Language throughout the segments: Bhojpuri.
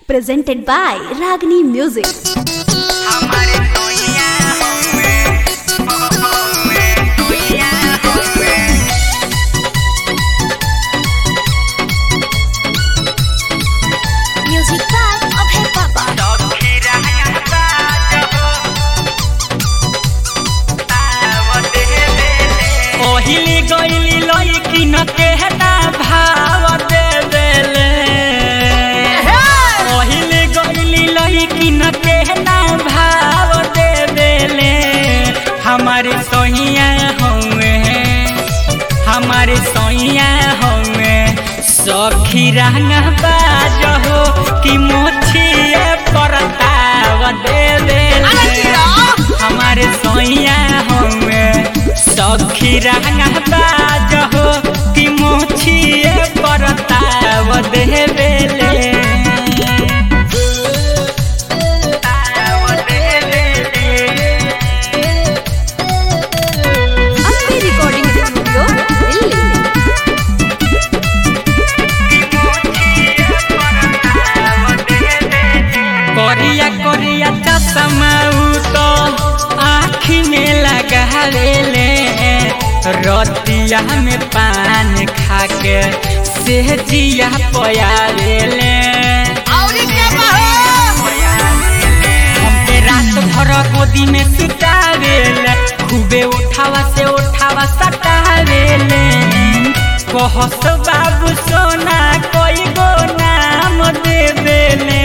presented by Ragini Music. हमारे दुनिया होवे होवे दुनिया होवे Music by Abhay Papa. सखी रहता जहो आवत हेले ओहिली गइली लइकी न केहना भाव दे देले ओहिली गइली लइकी न केहना भाव दे देले हमारे सोहिया होवे हमारे सोइया होवे सखी रंग बाजहो कि मोछिए परताव दे दे हमारे सोइया होवे सखी रंग बाजहो कि मोछिए परताव दे बेले ताव दे बेले Ambe Recording Studio, Delhi. करिया करिया चश्मा तो आँखी में लगावेले रतिया में पान खा के सेहजिया पयावेले हमके रात भर गोदी में सुतावेले खूबे उठावा से उठावा सटावेले कहस बाबू सोना कोई गो नाम दे देले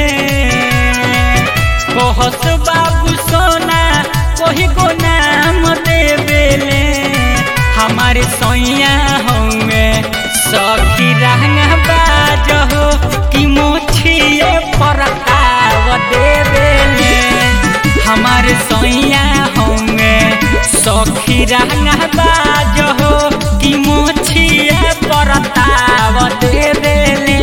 कहस बाबू सोना कोई गो नाम दे देले हमारे सोइया होंगे सखी रंग बाजहो कि मोछिए परताव दे देले हमारे सोइया होंगे सखी रंग बाजहो कि मोछिए परताव दे देले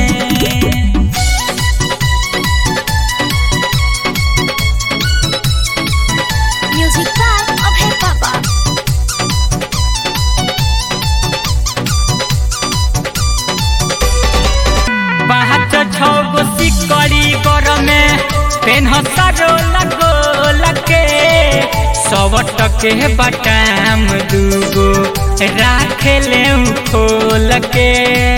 Music by Abhay Papa. पाँच छो गो सिकड़ी कर में पेन्ह सरो लगो लगे सब टके बटाम दूगो राख ले खोल के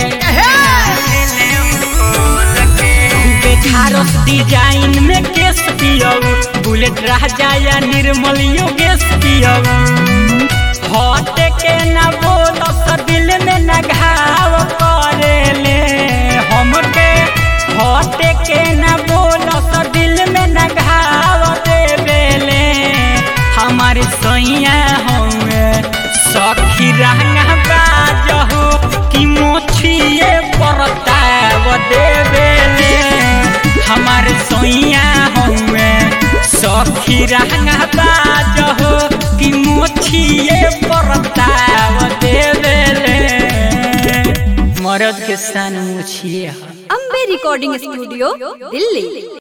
खूबे झारस डिजाइन में केस पियऊ बुलेट राजा या निर्मल योगेश पियऊ हट के न बोल दिल में न घाव करेले हमके हट के न बोल दिल में न घाव देवेले हमारे सैया होंगे सखी रंग बाजहो कि मोछिए परताव देवेले हमारे सैया होंगे सखी रंग बाजहो कि मोछिए परताव देवेले मरद के सन मोछिए Ambe Recording Studio, Delhi.